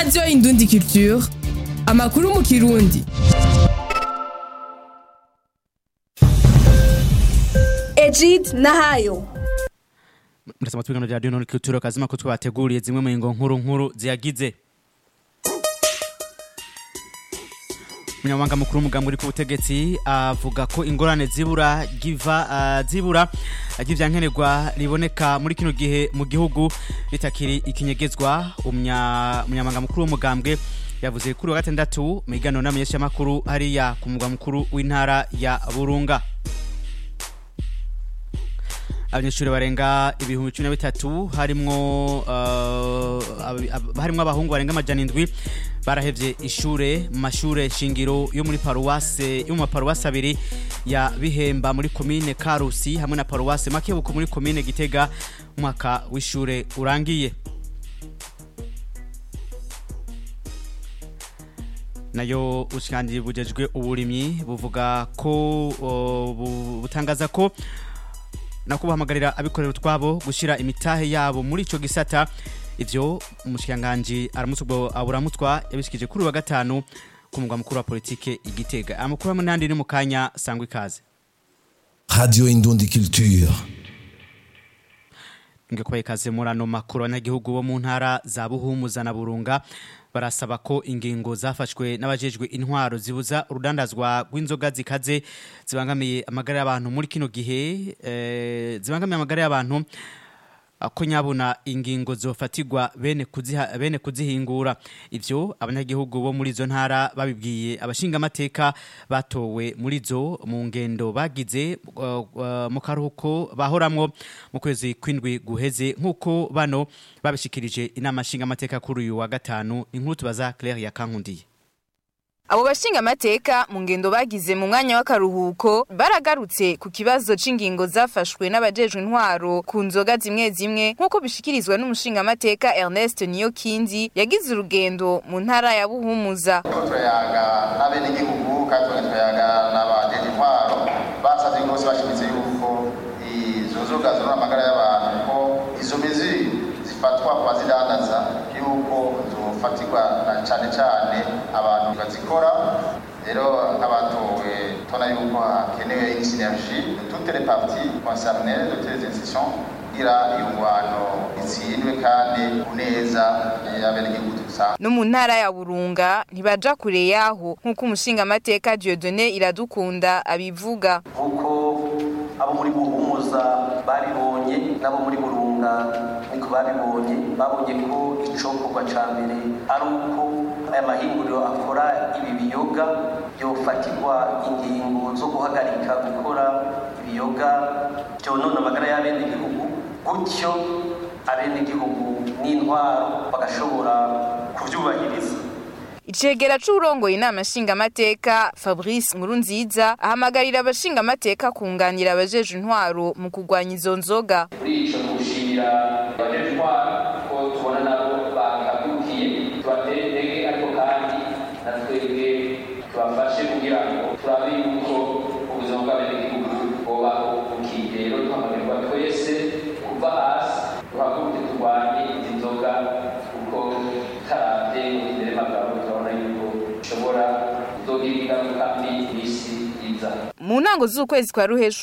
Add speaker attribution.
Speaker 1: radiyo indundi culture amakuru mu kirundi
Speaker 2: Egid Nahayo
Speaker 3: murasaba twigano rya radiyo culture kazima ko twabateguriye zimwe mu ngo nkuru nkuru ziyagize umunyamabanga mukuru w'umugambi uri ku butegetsi avuga ko ingorane zibura giva ah, zibura ry'ivyankenerwa riboneka muri kino gihe mu gihugu ritakiri ikinyegezwa umunya- umunyamabanga mukuru w'umugambwe yavuze kuri wa gatandatu mu iganiro n'amenyeshamakuru hariya ku mugwa mukuru w'intara ya burunga abanyeshuri barenga ibihumbi cumi na bitatu harimwo uh, ab- ab- harimwo abahungu barenga amajana indwi barahevye ishure mu mashure shingiro yo muri paruwase yo mu maparuwase abiri ya bihemba muri komine karusi hamwe na paruwase makebuko muri komine gitega umwaka w'ishure urangiye nayo ubushikiranganji bujejwe uburimyi buvuga ko uh, bu- butangaza ko nako bahamagarira abikorera utwabo gushyira imitahe yabo muri ico gisata ivyo umushikiranganji aramutse ubwo aburamutwa yabishikije kuri uyu wa gatanu ku mugwa mukuru wa politike igitega amakuru hamwe n'andi ni mu kanya sangwa ikaze
Speaker 4: Radio Indundi Culture.
Speaker 3: nge kubaha ikaze muri ano makuru abanyagihugu bo mu ntara za buhumuza na burunga barasaba ko ingingo zafashwe n'abajejwe intwaro zibuza urudandazwa rw'inzoga zikaze zibangamiye amagara y'abantu muri kino gihe eh, zibangamiye amagara y'abantu ko nyabuna ingingo zofatirwa bene kuziha bene kuzihingura ivyo abanyagihugu bo muri zo ntara babibwiye abashingamateka batowe muri zo mu ngendo bagize uh, uh, mu karuhuko bahoramwo mu kwezi kwindwi guheze nk'uko bano babishikirije inama nshingamateka kuri uyu wa gatanu inkuru tubaza Claire Yakankundiye
Speaker 5: Abo bashinga amateka mu ngendo bagize mu mwanya w'akaruhuko baragarutse ku kibazo c'ingingo zafashwe n'abajejwe intwaro ku nzoga zimwe zimwe nk'uko bishikirizwa n'umushinga amateka Ernest Niyokindi yagize urugendo mu ntara ya Buhumuza.
Speaker 6: turiko turayaga n'abenegihugu kandi turiko turayaga n'abajeje intwaro basavye rwose bashimitse yuko izo nzoga zonona amagara y'abantu ko izo mizi zifatwa ku bazidandaza yuko zofatirwa na cane cane abantu bazikora rero nk'abatowe tubona yuko hakenewe une synergie de toutes les parties concernées de toutes les institutions kugira iyo ngwano itsindwe kandi ku neza y'abenegihugu dusanzwe
Speaker 5: No mu ntara ya Burunga ntibaja kure yaho nk'uko umushinga amateka Dieudonné Iradukunda abivuga.
Speaker 7: nk'uko abo muri buhumuza babibonye n'abo muri burunga niko babibonye babonye ko icokorwa ca mbere ari uko aya mahinguriro akora ibi biyoga yofatirwa ingingo zo guhagarika gukora ibiyoga vyonona amagara y'abenegihugu gutyo abenegihugu n'intwaro bagashobora kuvyubahiriza
Speaker 5: Icegera c'urongoye inama nshingamateka Fabrice Nkurunziza ahamagarira abashingamateka kunganira abajejwe intwaro mu kurwanya izo nzoga.
Speaker 8: muri ico gushimira abajeje intwaro ko tubona nabo bahagurukiye tubatere intege ariko kandi na twebwe tubafashe kugira ngo turabe yuko ubuzima bw'abenegihugu bwobaho bukiye rero duhamagarwa twese kuva hasi duhaguruke turwanye izi nzoga kuko taravye imbere magabo turabona yuko bishobora kuzogira ingaruka mbi mw'isi iza
Speaker 5: Mu ntango z'ukwezi kwa ruheshu